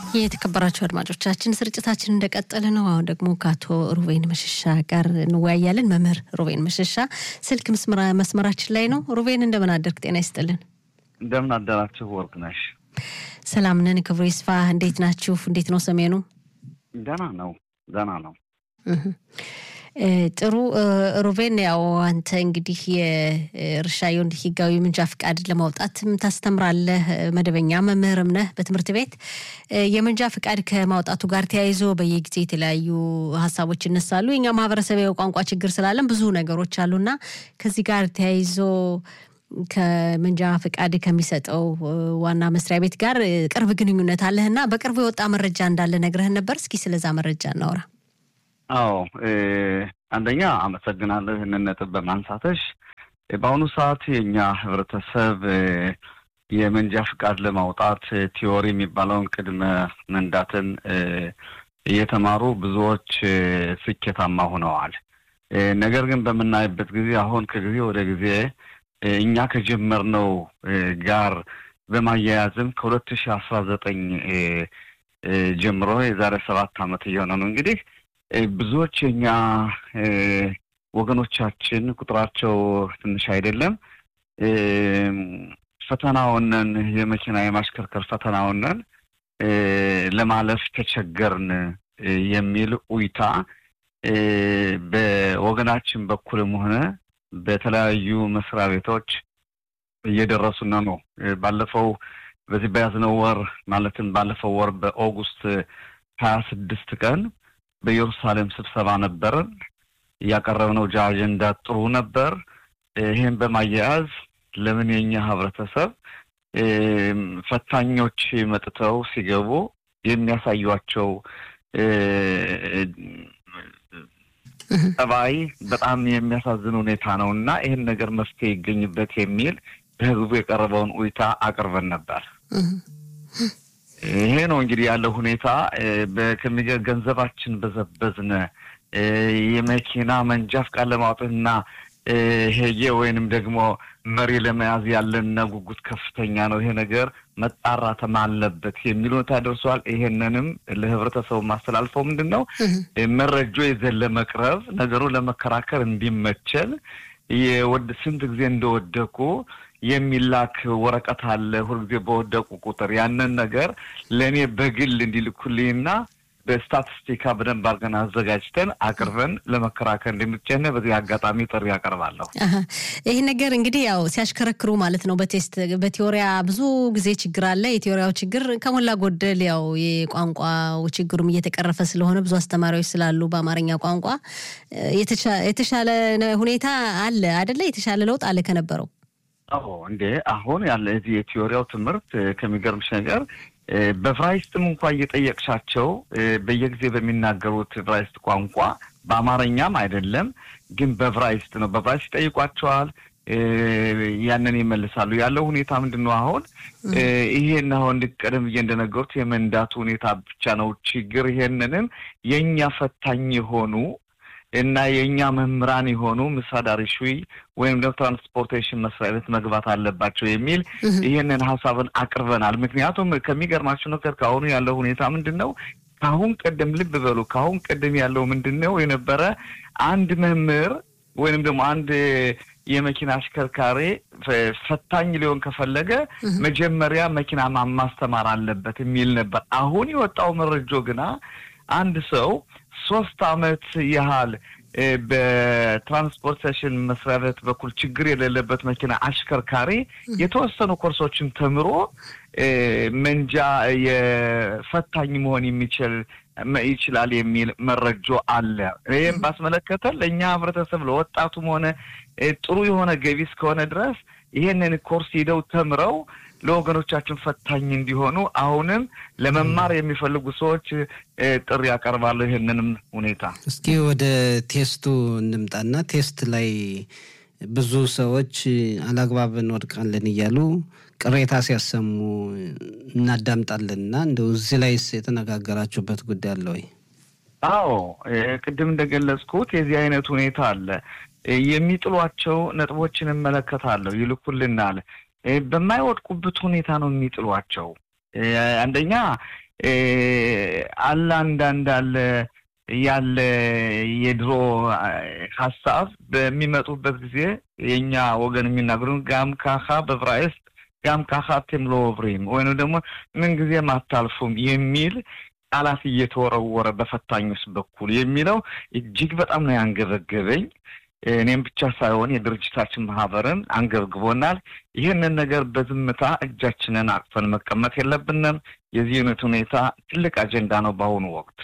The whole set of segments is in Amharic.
የተከበራችሁ አድማጮቻችን ስርጭታችን እንደቀጠለ ነው። አሁን ደግሞ ከአቶ ሩቬን መሸሻ ጋር እንወያያለን። መምህር ሩቬን መሸሻ ስልክ መስመራችን ላይ ነው። ሩቬን እንደምን አደርግ? ጤና ይስጥልን። እንደምን አደራችሁ ወርቅነሽ? ሰላም ነን፣ ክብሩ ይስፋ። እንዴት ናችሁ? እንዴት ነው ሰሜኑ? ደህና ነው፣ ደህና ነው። ጥሩ ሩቬን፣ ያው አንተ እንግዲህ የእርሻ የወንድ ህጋዊ ምንጃ ፍቃድ ለማውጣትም ታስተምራለህ፣ መደበኛ መምህርም ነህ በትምህርት ቤት። የምንጃ ፍቃድ ከማውጣቱ ጋር ተያይዞ በየጊዜ የተለያዩ ሀሳቦች ይነሳሉ። የኛ ማህበረሰብ ቋንቋ ችግር ስላለን ብዙ ነገሮች አሉና ከዚህ ጋር ተያይዞ ከመንጃ ፍቃድ ከሚሰጠው ዋና መስሪያ ቤት ጋር ቅርብ ግንኙነት አለህና በቅርቡ የወጣ መረጃ እንዳለ ነግረህን ነበር። እስኪ ስለዛ መረጃ እናውራ። አዎ አንደኛ አመሰግናለሁ ይህንን ነጥብ በማንሳተሽ። በአሁኑ ሰዓት የእኛ ህብረተሰብ የመንጃ ፍቃድ ለማውጣት ቲዎሪ የሚባለውን ቅድመ መንዳትን እየተማሩ ብዙዎች ስኬታማ ሆነዋል። ነገር ግን በምናይበት ጊዜ አሁን ከጊዜ ወደ ጊዜ እኛ ከጀመርነው ጋር በማያያዝም ከሁለት ሺህ አስራ ዘጠኝ ጀምሮ የዛሬ ሰባት ዓመት እየሆነ ነው እንግዲህ ብዙዎች የኛ ወገኖቻችን ቁጥራቸው ትንሽ አይደለም፣ ፈተናውንን የመኪና የማሽከርከር ፈተናውንን ለማለፍ ተቸገርን የሚል ኡይታ በወገናችን በኩልም ሆነ በተለያዩ መስሪያ ቤቶች እየደረሱን ነው። ባለፈው በዚህ በያዝነው ወር ማለትም ባለፈው ወር በኦጉስት ሀያ ስድስት ቀን በኢየሩሳሌም ስብሰባ ነበርን። ያቀረብነው አጀንዳ ጥሩ ነበር። ይህን በማያያዝ ለምን የኛ ህብረተሰብ ፈታኞች መጥተው ሲገቡ የሚያሳዩቸው ጠባይ በጣም የሚያሳዝን ሁኔታ ነው እና ይህን ነገር መፍትሄ ይገኝበት የሚል በህዝቡ የቀረበውን ኡይታ አቅርበን ነበር። ይሄ ነው እንግዲህ ያለው ሁኔታ። ከሚገ ገንዘባችን በዘበዝነ የመኪና መንጃ ፍቃድ ለማውጣትና ሄጌ ወይንም ደግሞ መሪ ለመያዝ ያለን ጉጉት ከፍተኛ ነው። ይሄ ነገር መጣራትም አለበት የሚል ሁኔታ ደርሷል። ይሄንንም ለህብረተሰቡ ማስተላልፈው ምንድን ነው መረጃ ይዘን ለመቅረብ ነገሩ ለመከራከር እንዲመቸል የወድ ስንት ጊዜ እንደወደቁ የሚላክ ወረቀት አለ። ሁልጊዜ በወደቁ ቁጥር ያንን ነገር ለእኔ በግል እንዲልኩልኝና በስታቲስቲካ በደንብ አድርገን አዘጋጅተን አቅርበን ለመከራከር እንደሚቻል በዚህ አጋጣሚ ጥሪ ያቀርባለሁ። ይህ ነገር እንግዲህ ያው ሲያሽከረክሩ ማለት ነው። በቴስት በቴዎሪያ ብዙ ጊዜ ችግር አለ። የቴዎሪያው ችግር ከሞላ ጎደል ያው የቋንቋው ችግሩም እየተቀረፈ ስለሆነ ብዙ አስተማሪዎች ስላሉ በአማርኛ ቋንቋ የተሻለ ሁኔታ አለ አደለ? የተሻለ ለውጥ አለ ከነበረው አዎ እንዴ አሁን ያለ እዚህ የቲዎሪያው ትምህርት ከሚገርምሽ ነገር በቭራይስትም እንኳ እየጠየቅሻቸው በየጊዜ በሚናገሩት ቭራይስት ቋንቋ በአማርኛም አይደለም ግን በቭራይስት ነው። በቭራይስት ይጠይቋቸዋል፣ ያንን ይመልሳሉ። ያለው ሁኔታ ምንድን ነው? አሁን ይሄን አሁን ቀደም ብዬ እንደነገሩት የመንዳቱ ሁኔታ ብቻ ነው ችግር። ይሄንንም የእኛ ፈታኝ የሆኑ እና የእኛ መምህራን የሆኑ ምሳዳሪ ሹይ ወይም ደግሞ ትራንስፖርቴሽን መስሪያ ቤት መግባት አለባቸው የሚል ይህንን ሀሳብን አቅርበናል። ምክንያቱም ከሚገርማቸው ነገር ከአሁኑ ያለው ሁኔታ ምንድን ነው? ከአሁን ቀደም ልብ በሉ፣ ከአሁን ቀደም ያለው ምንድን ነው የነበረ አንድ መምህር ወይንም ደግሞ አንድ የመኪና አሽከርካሪ ፈታኝ ሊሆን ከፈለገ መጀመሪያ መኪና ማስተማር አለበት የሚል ነበር። አሁን የወጣው መረጃ ግና አንድ ሰው ሶስት አመት ያህል በትራንስፖርቴሽን መስሪያ ቤት በኩል ችግር የሌለበት መኪና አሽከርካሪ የተወሰኑ ኮርሶችን ተምሮ መንጃ የፈታኝ መሆን የሚችል ይችላል የሚል መረጃ አለ። ይህም ባስመለከተ ለእኛ ህብረተሰብ ለወጣቱም ሆነ ጥሩ የሆነ ገቢ እስከሆነ ድረስ ይህንን ኮርስ ሂደው ተምረው ለወገኖቻችን ፈታኝ እንዲሆኑ አሁንም ለመማር የሚፈልጉ ሰዎች ጥሪ ያቀርባለሁ። ይህንንም ሁኔታ እስኪ ወደ ቴስቱ እንምጣና ቴስት ላይ ብዙ ሰዎች አላግባብ እንወድቃለን እያሉ ቅሬታ ሲያሰሙ እናዳምጣለን እና እንደው እዚህ ላይስ የተነጋገራችሁበት ጉዳይ አለ ወይ? አዎ ቅድም እንደገለጽኩት የዚህ አይነት ሁኔታ አለ። የሚጥሏቸው ነጥቦችን እመለከታለሁ፣ ይልኩልናል። በማይወድቁበት ሁኔታ ነው የሚጥሏቸው። አንደኛ አለ አንዳንድ አለ ያለ የድሮ ሀሳብ በሚመጡበት ጊዜ የእኛ ወገን የሚናገሩን ጋም ካኻ በዕብራይስጥ ጋም ካኻ አቴም ሎ ኦቭሪም ወይም ደግሞ ምንጊዜም አታልፉም የሚል ቃላት እየተወረወረ በፈታኞች በኩል የሚለው እጅግ በጣም ነው ያንገበገበኝ። እኔም ብቻ ሳይሆን የድርጅታችን ማህበርን አንገብግቦናል። ይህንን ነገር በዝምታ እጃችንን አቅፈን መቀመጥ የለብንም። የዚህ አይነት ሁኔታ ትልቅ አጀንዳ ነው በአሁኑ ወቅት።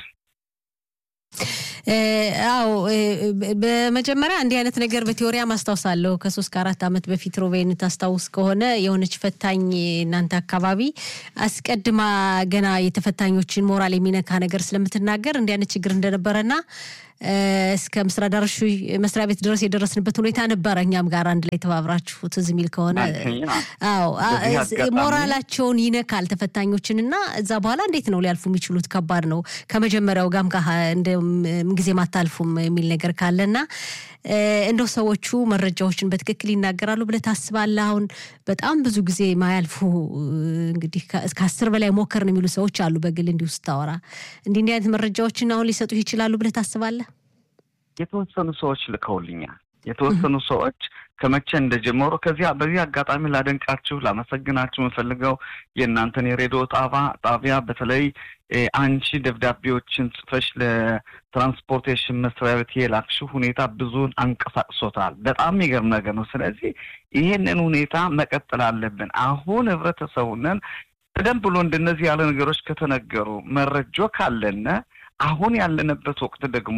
አዎ በመጀመሪያ እንዲህ አይነት ነገር በቴዎሪያ ማስታውሳለሁ። ከሶስት ከአራት ዓመት በፊት ሮቤን ታስታውስ ከሆነ የሆነች ፈታኝ እናንተ አካባቢ አስቀድማ ገና የተፈታኞችን ሞራል የሚነካ ነገር ስለምትናገር እንዲህ አይነት ችግር እንደነበረና እስከ ምስራ ዳርሹ መስሪያ ቤት ድረስ የደረስንበት ሁኔታ ነበረ። እኛም ጋር አንድ ላይ ተባብራችሁ ትዝ የሚል ከሆነ አዎ፣ ሞራላቸውን ይነካል ተፈታኞችን እና እዛ በኋላ እንዴት ነው ሊያልፉ የሚችሉት? ከባድ ነው። ከመጀመሪያው ጋም ጋ እንደ ምንጊዜም አታልፉም የሚል ነገር ካለና እንደው ሰዎቹ መረጃዎችን በትክክል ይናገራሉ ብለህ ታስባለህ? አሁን በጣም ብዙ ጊዜ ማያልፉ እንግዲህ ከአስር በላይ ሞከርን የሚሉ ሰዎች አሉ። በግል እንዲሁ ስታወራ እንዲህ እንዲህ አይነት መረጃዎችን አሁን ሊሰጡ ይችላሉ ብለህ ታስባለህ? የተወሰኑ ሰዎች ልከውልኛል። የተወሰኑ ሰዎች ከመቼ እንደጀመሩ ከዚያ በዚህ አጋጣሚ ላደንቃችሁ ላመሰግናችሁ የምፈልገው የእናንተን የሬዲዮ ጣባ ጣቢያ በተለይ አንቺ ደብዳቤዎችን ጽፈሽ ለትራንስፖርቴሽን መስሪያ ቤት የላክሽው ሁኔታ ብዙን አንቀሳቅሶታል። በጣም የሚገርም ነገር ነው። ስለዚህ ይህንን ሁኔታ መቀጠል አለብን። አሁን ህብረተሰቡንን ቀደም ብሎ እንደነዚህ ያለ ነገሮች ከተነገሩ መረጆ ካለነ አሁን ያለንበት ወቅት ደግሞ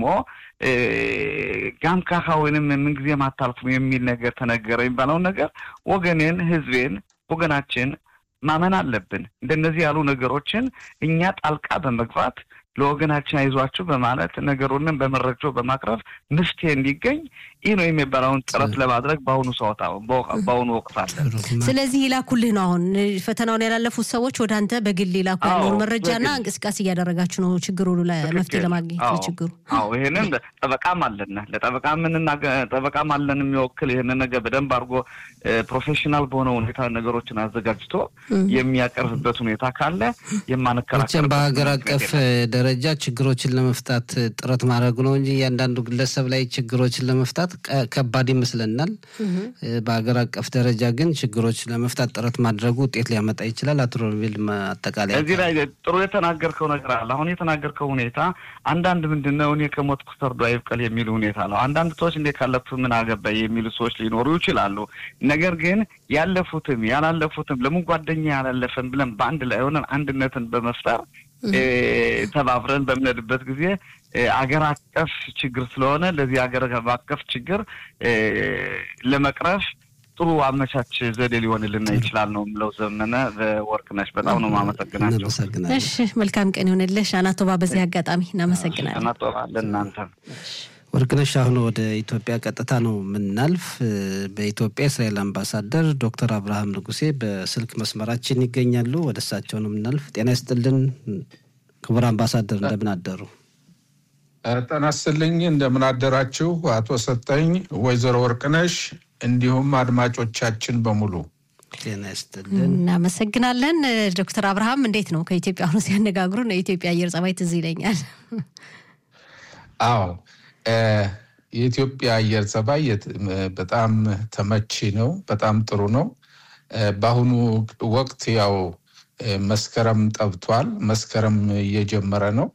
ጋምካኻ ወይንም ምንጊዜም አታልፉም የሚል ነገር ተነገረ የሚባለውን ነገር ወገኔን፣ ህዝቤን፣ ወገናችን ማመን አለብን። እንደነዚህ ያሉ ነገሮችን እኛ ጣልቃ በመግባት ለወገናችን አይዟችሁ በማለት ነገሩንን በመረጃ በማቅረብ መፍትሄ እንዲገኝ ይህ ነው የሚባለውን ጥረት ለማድረግ በአሁኑ ሰዓት በአሁኑ ወቅት አለ። ስለዚህ ይላኩልህ ነው። አሁን ፈተናውን ያላለፉት ሰዎች ወደ አንተ በግል ይላኩ ያለውን መረጃና እንቅስቃሴ እያደረጋችሁ ነው ችግሩ መፍትሄ ለማግኘት ለችግሩ። አዎ ይህንን ጠበቃም አለን ለጠበቃ ምንና ጠበቃም አለን የሚወክል ይህንን ነገር በደንብ አድርጎ ፕሮፌሽናል በሆነ ሁኔታ ነገሮችን አዘጋጅቶ የሚያቀርብበት ሁኔታ ካለ የማንከራከር በሀገር አቀፍ ደረጃ ችግሮችን ለመፍታት ጥረት ማድረጉ ነው እንጂ እያንዳንዱ ግለሰብ ላይ ችግሮችን ለመፍታት ከባድ ይመስለናል። በሀገር አቀፍ ደረጃ ግን ችግሮች ለመፍታት ጥረት ማድረጉ ውጤት ሊያመጣ ይችላል። አቶ ሮቤል አጠቃላይ እዚህ ላይ ጥሩ የተናገርከው ነገር አለ። አሁን የተናገርከው ሁኔታ አንዳንድ ምንድን ነው እኔ ከሞትኩ ሰርዶ አይብቀል የሚል ሁኔታ ነው። አንዳንድ ሰዎች እንዴ ካለፉ ምን አገባኝ የሚሉ ሰዎች ሊኖሩ ይችላሉ። ነገር ግን ያለፉትም ያላለፉትም ለምን ጓደኛ ያላለፈን ብለን በአንድ ላይ ሆነን አንድነትን በመፍጠር ተባብረን በምንሄድበት ጊዜ አገር አቀፍ ችግር ስለሆነ ለዚህ አገር አቀፍ ችግር ለመቅረፍ ጥሩ አመቻች ዘዴ ሊሆንልና ይችላል ነው የምለው። ዘመነ በወርቅነሽ በጣም ነው ማመሰግናቸው። እሺ መልካም ቀን ይሆንልሽ አናቶባ። በዚህ አጋጣሚ እናመሰግናለን። አናቶባ ለእናንተ ወርቅነሽ አሁን ወደ ኢትዮጵያ ቀጥታ ነው የምናልፍ። በኢትዮጵያ የእስራኤል አምባሳደር ዶክተር አብርሃም ንጉሴ በስልክ መስመራችን ይገኛሉ። ወደ እሳቸው ነው የምናልፍ። ጤና ይስጥልን ክቡር አምባሳደር፣ እንደምን አደሩ? ጤና ይስጥልኝ። እንደምን አደራችሁ አቶ ሰጠኝ፣ ወይዘሮ ወርቅነሽ እንዲሁም አድማጮቻችን በሙሉ ጤና ይስጥልን። እናመሰግናለን። ዶክተር አብርሃም እንዴት ነው? ከኢትዮጵያ አሁኑ ሲያነጋግሩን የኢትዮጵያ አየር ጸባይ ትዝ ይለኛል። አዎ የኢትዮጵያ አየር ጸባይ በጣም ተመቺ ነው። በጣም ጥሩ ነው። በአሁኑ ወቅት ያው መስከረም ጠብቷል። መስከረም እየጀመረ ነው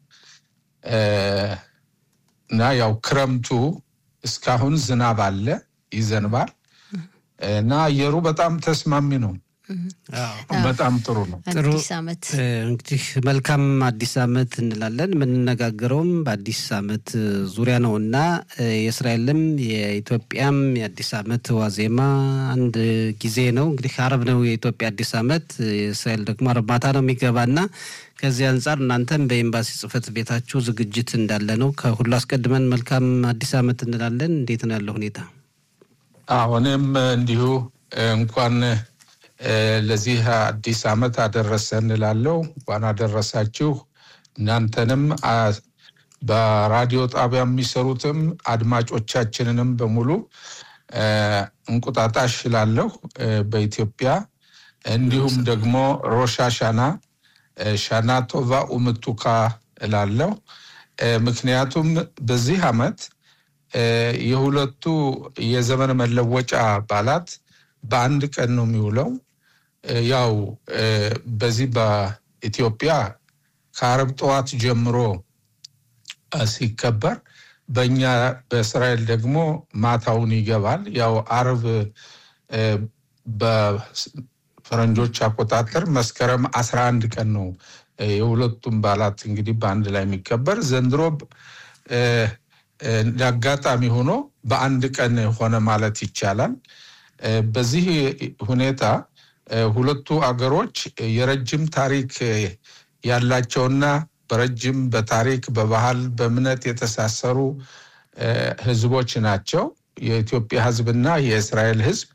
እና ያው ክረምቱ እስካሁን ዝናብ አለ፣ ይዘንባል እና አየሩ በጣም ተስማሚ ነው። በጣም ጥሩ ነው። አዲስ ዓመት እንግዲህ መልካም አዲስ ዓመት እንላለን። የምንነጋገረውም በአዲስ ዓመት ዙሪያ ነው እና የእስራኤልም የኢትዮጵያም የአዲስ ዓመት ዋዜማ አንድ ጊዜ ነው። እንግዲህ አረብ ነው የኢትዮጵያ አዲስ ዓመት፣ የእስራኤል ደግሞ አረብ ማታ ነው የሚገባና ከዚህ አንጻር እናንተም በኤምባሲ ጽሕፈት ቤታችሁ ዝግጅት እንዳለ ነው። ከሁሉ አስቀድመን መልካም አዲስ ዓመት እንላለን። እንዴት ነው ያለው ሁኔታ? አሁንም እንዲሁ እንኳን ለዚህ አዲስ ዓመት አደረሰ እንላለው። እንኳን አደረሳችሁ። እናንተንም በራዲዮ ጣቢያ የሚሰሩትም አድማጮቻችንንም በሙሉ እንቁጣጣሽ እላለሁ በኢትዮጵያ እንዲሁም ደግሞ ሮሻሻና ሻናቶቫ ኡምቱካ እላለሁ። ምክንያቱም በዚህ ዓመት የሁለቱ የዘመን መለወጫ በዓላት በአንድ ቀን ነው የሚውለው። ያው በዚህ በኢትዮጵያ ከአረብ ጠዋት ጀምሮ ሲከበር በእኛ በእስራኤል ደግሞ ማታውን ይገባል። ያው አርብ በፈረንጆች አቆጣጠር መስከረም አስራ አንድ ቀን ነው የሁለቱም በዓላት እንግዲህ በአንድ ላይ የሚከበር ዘንድሮ አጋጣሚ ሆኖ በአንድ ቀን ሆነ ማለት ይቻላል። በዚህ ሁኔታ ሁለቱ አገሮች የረጅም ታሪክ ያላቸውና በረጅም በታሪክ በባህል በእምነት የተሳሰሩ ህዝቦች ናቸው። የኢትዮጵያ ህዝብና የእስራኤል ህዝብ